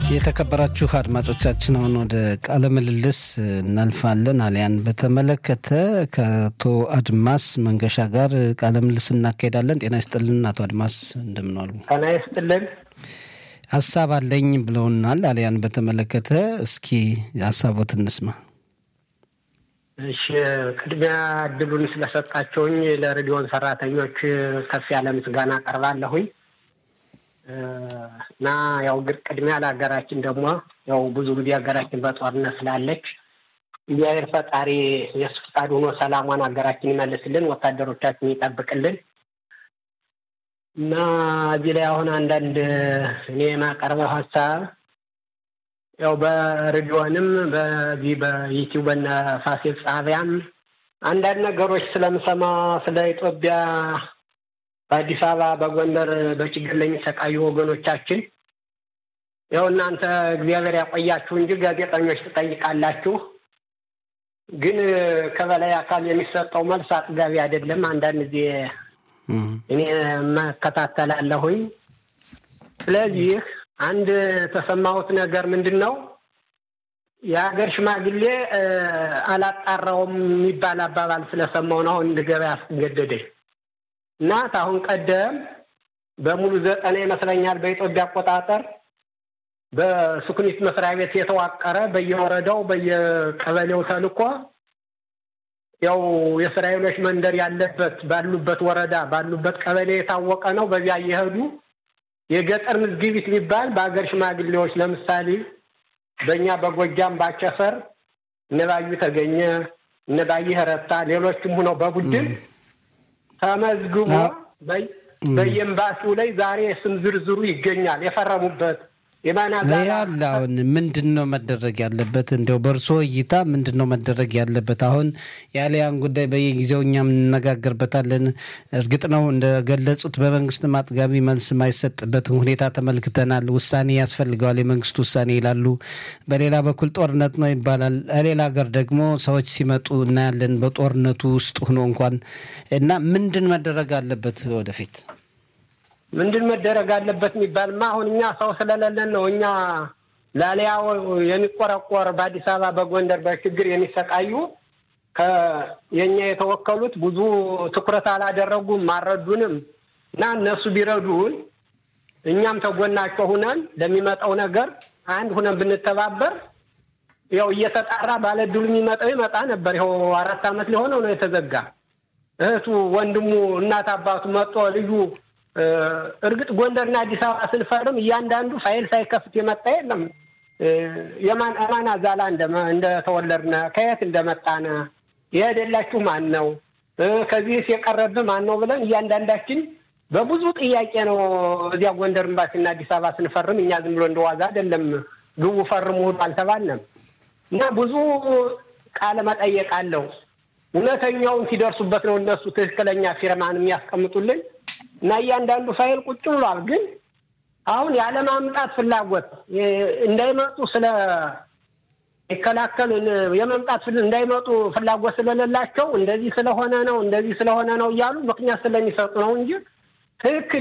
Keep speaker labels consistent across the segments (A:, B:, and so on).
A: የተከበራችሁ አድማጮቻችን አሁን ወደ ቃለ ምልልስ እናልፋለን። አሊያን በተመለከተ ከአቶ አድማስ መንገሻ ጋር ቃለ ምልልስ እናካሄዳለን። ጤና ይስጥልን አቶ አድማስ እንደምን ዋሉ?
B: ጤና ይስጥልን።
A: ሀሳብ አለኝ ብለውናል። አሊያን በተመለከተ እስኪ ሀሳቦት እንስማ።
B: እሺ፣ ቅድሚያ እድሉን ስለሰጣቸውኝ ለሬዲዮን ሰራተኞች ከፍ ያለ ምስጋና አቀርባለሁኝ። እና ያው ቅድሚያ ለሀገራችን ደግሞ ያው ብዙ ጊዜ ሀገራችን በጦርነት ስላለች እግዚአብሔር ፈጣሪ የሱ ፈቃድ ሆኖ ሰላሟን ሀገራችን ይመልስልን፣ ወታደሮቻችን ይጠብቅልን። እና እዚህ ላይ አሁን አንዳንድ እኔ የማቀርበው ሀሳብ ያው በሬዲዮንም በዚህ በዩቲዩብ በነ ፋሲል ጣቢያም አንዳንድ ነገሮች ስለምሰማ ስለ ኢትዮጵያ በአዲስ አበባ በጎንደር በችግር ለሚሰቃዩ ወገኖቻችን ያው እናንተ እግዚአብሔር ያቆያችሁ እንጂ ጋዜጠኞች ትጠይቃላችሁ፣ ግን ከበላይ አካል የሚሰጠው መልስ አጥጋቢ አይደለም። አንዳንድ ጊዜ እኔ መከታተላለሁኝ። ስለዚህ አንድ የተሰማሁት ነገር ምንድን ነው የሀገር ሽማግሌ አላጣራውም የሚባል አባባል ስለሰማሁ ነው አሁን እንድገባ ያስገደደኝ። እና አሁን ቀደም በሙሉ ዘጠና ይመስለኛል በኢትዮጵያ አቆጣጠር በሱኩኒት መስሪያ ቤት የተዋቀረ በየወረዳው በየቀበሌው ተልኮ ያው የእስራኤሎች መንደር ያለበት ባሉበት ወረዳ ባሉበት ቀበሌ የታወቀ ነው። በዚያ እየሄዱ የገጠር ምዝግቢት የሚባል በሀገር ሽማግሌዎች ለምሳሌ በእኛ በጎጃም ባቸፈር እነባዩ ተገኘ እነባይህ ረታ ሌሎችም ሆነው በቡድን ተመዝግቦ በየኤምባሲው ላይ ዛሬ ስም ዝርዝሩ ይገኛል። የፈረሙበት
A: ያለ አሁን ምንድን ነው መደረግ ያለበት? እንዲያው በእርሶ እይታ ምንድን ነው መደረግ ያለበት? አሁን የአሊያን ጉዳይ በየጊዜው እኛም እንነጋገርበታለን። እርግጥ ነው እንደገለጹት በመንግስት አጥጋቢ መልስ የማይሰጥበትን ሁኔታ ተመልክተናል። ውሳኔ ያስፈልገዋል፣ የመንግስት ውሳኔ ይላሉ። በሌላ በኩል ጦርነት ነው ይባላል። ሌላ ሀገር ደግሞ ሰዎች ሲመጡ እናያለን፣ በጦርነቱ ውስጥ ሆኖ እንኳን እና ምንድን መደረግ አለበት ወደፊት
B: ምንድን መደረግ አለበት የሚባልማ አሁን እኛ ሰው ስለሌለን ነው። እኛ ላሊያው የሚቆረቆር በአዲስ አበባ በጎንደር በችግር የሚሰቃዩ የእኛ የተወከሉት ብዙ ትኩረት አላደረጉም፣ አልረዱንም እና እነሱ ቢረዱን እኛም ተጎናቸው ሁነን ለሚመጣው ነገር አንድ ሁነን ብንተባበር ያው እየተጣራ ባለድሉ የሚመጣው ይመጣ ነበር። ይኸው አራት ዓመት ሊሆነው ነው የተዘጋ። እህቱ ወንድሙ፣ እናት አባቱ መጦ ልዩ እርግጥ ጎንደርና አዲስ አበባ ስንፈርም እያንዳንዱ ፋይል ሳይከፍት የመጣ የለም። የማን አማን አዛላ እንደተወለድነ ከየት እንደመጣነ የሄደላችሁ ማን ነው ከዚህስ የቀረብህ ማን ነው ብለን እያንዳንዳችን በብዙ ጥያቄ ነው እዚያ ጎንደር ኤምባሲና አዲስ አበባ ስንፈርም እኛ ዝም ብሎ እንደዋዛ አይደለም ግቡ ፈርሙ አልተባልንም እና ብዙ ቃለ መጠየቅ አለው። እውነተኛውን ሲደርሱበት ነው እነሱ ትክክለኛ ፊርማን የሚያስቀምጡልን እና እያንዳንዱ ፋይል ቁጭ ብሏል። ግን አሁን ያለማምጣት ፍላጎት እንዳይመጡ ስለ ይከላከል የመምጣት እንዳይመጡ ፍላጎት ስለሌላቸው እንደዚህ ስለሆነ ነው እንደዚህ ስለሆነ ነው እያሉ ምክንያት ስለሚሰጡ ነው እንጂ ትክክል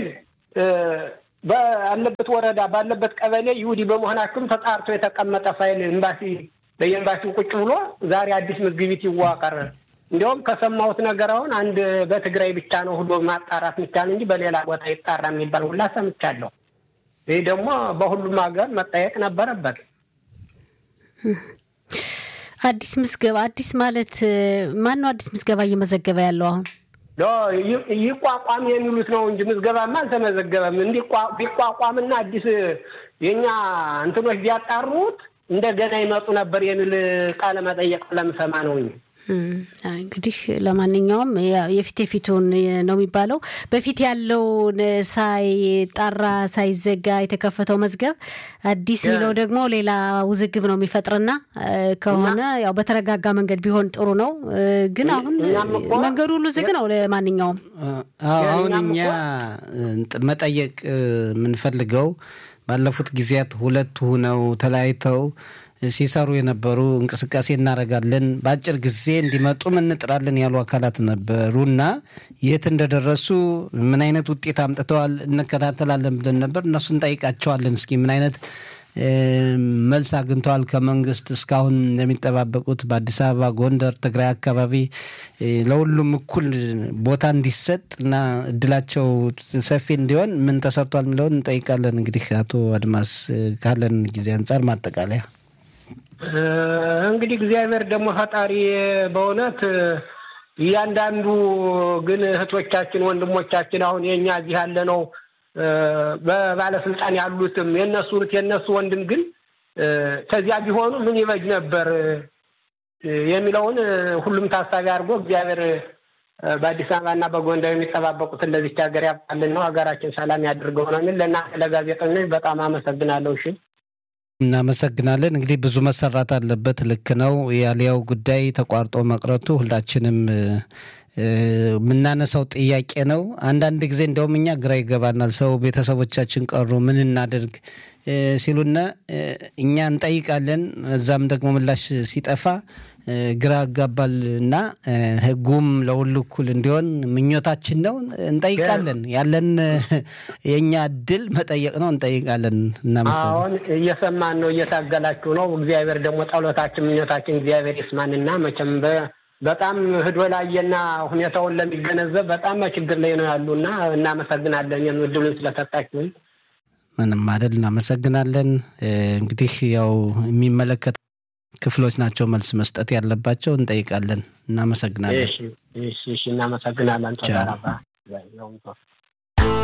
B: ባለበት ወረዳ ባለበት ቀበሌ ይሁዲ በመሆናቸውም ተጣርቶ የተቀመጠ ፋይል ኤምባሲ በየኤምባሲው ቁጭ ብሎ ዛሬ አዲስ ምዝግቢት ይዋቀር እንዲያውም ከሰማሁት ነገር አሁን አንድ በትግራይ ብቻ ነው ሁሉ ማጣራት የሚቻል እንጂ በሌላ ቦታ ይጣራ የሚባል ሁላ ሰምቻለሁ። ይህ ደግሞ በሁሉም ሀገር መጠየቅ ነበረበት።
C: አዲስ ምዝገባ አዲስ ማለት ማን ነው? አዲስ ምዝገባ እየመዘገበ ያለው አሁን
B: ይቋቋም የሚሉት ነው እንጂ ምዝገባማ አልተመዘገበም። ቢቋቋምና አዲስ የእኛ እንትኖች ቢያጣሩት እንደገና ይመጡ ነበር የሚል ቃለ መጠየቅ ለምሰማ ነው እንጂ
C: እንግዲህ ለማንኛውም የፊት የፊቱን ነው የሚባለው። በፊት ያለውን ሳይጣራ ሳይዘጋ የተከፈተው መዝገብ አዲስ የሚለው ደግሞ ሌላ ውዝግብ ነው የሚፈጥርና ከሆነ ያው በተረጋጋ መንገድ ቢሆን ጥሩ ነው። ግን አሁን መንገዱ ሁሉ ዝግ ነው። ለማንኛውም
A: አሁን እኛ መጠየቅ የምንፈልገው ባለፉት ጊዜያት ሁለት ሁነው ተለያይተው ሲሰሩ የነበሩ እንቅስቃሴ እናደርጋለን በአጭር ጊዜ እንዲመጡም እንጥራለን ያሉ አካላት ነበሩና የት እንደደረሱ ምን አይነት ውጤት አምጥተዋል እንከታተላለን ብለን ነበር። እነሱ እንጠይቃቸዋለን። እስኪ ምን አይነት መልስ አግኝተዋል ከመንግስት እስካሁን እንደሚጠባበቁት በአዲስ አበባ፣ ጎንደር፣ ትግራይ አካባቢ ለሁሉም እኩል ቦታ እንዲሰጥ እና እድላቸው ሰፊ እንዲሆን ምን ተሰርቷል የሚለውን እንጠይቃለን። እንግዲህ አቶ አድማስ ካለን ጊዜ አንጻር ማጠቃለያ
B: እንግዲህ እግዚአብሔር ደግሞ ፈጣሪ በእውነት እያንዳንዱ ግን እህቶቻችን ወንድሞቻችን አሁን የኛ እዚህ ያለ ነው በባለስልጣን ያሉትም የነሱ እህት የነሱ ወንድም ግን ከዚያ ቢሆኑ ምን ይበጅ ነበር የሚለውን ሁሉም ታሳቢ አድርጎ እግዚአብሔር በአዲስ አበባና በጎንደር የሚጠባበቁትን ለዚች ሀገር ያብቃልን ነው። ሀገራችን ሰላም ያድርገው ነው የሚል ለእናንተ ለጋዜጠኞች በጣም አመሰግናለሁ። እሺ
A: እናመሰግናለን። እንግዲህ ብዙ መሰራት አለበት። ልክ ነው። የአሊያው ጉዳይ ተቋርጦ መቅረቱ ሁላችንም የምናነሳው ጥያቄ ነው። አንዳንድ ጊዜ እንደውም እኛ ግራ ይገባናል። ሰው ቤተሰቦቻችን ቀሩ ምን እናድርግ ሲሉና እኛ እንጠይቃለን። እዛም ደግሞ ምላሽ ሲጠፋ ግራ ያጋባል እና ሕጉም ለሁሉ እኩል እንዲሆን ምኞታችን ነው። እንጠይቃለን። ያለን የእኛ እድል መጠየቅ ነው። እንጠይቃለን። እናመሰግናለን።
B: አሁን እየሰማን ነው፣ እየታገላችሁ ነው። እግዚአብሔር ደግሞ ጸሎታችን፣ ምኞታችን እግዚአብሔር ይስማንና መቼም በጣም ህዶ ላየና ሁኔታውን ለሚገነዘብ በጣም በችግር ላይ ነው ያሉና እናመሰግናለን እድሉን ስለሰጣችሁን።
A: ምንም አይደል። እናመሰግናለን። እንግዲህ ያው የሚመለከት ክፍሎች ናቸው መልስ መስጠት ያለባቸው። እንጠይቃለን። እናመሰግናለን።
B: እሺ፣ እሺ፣ እናመሰግናለን። ተባራባ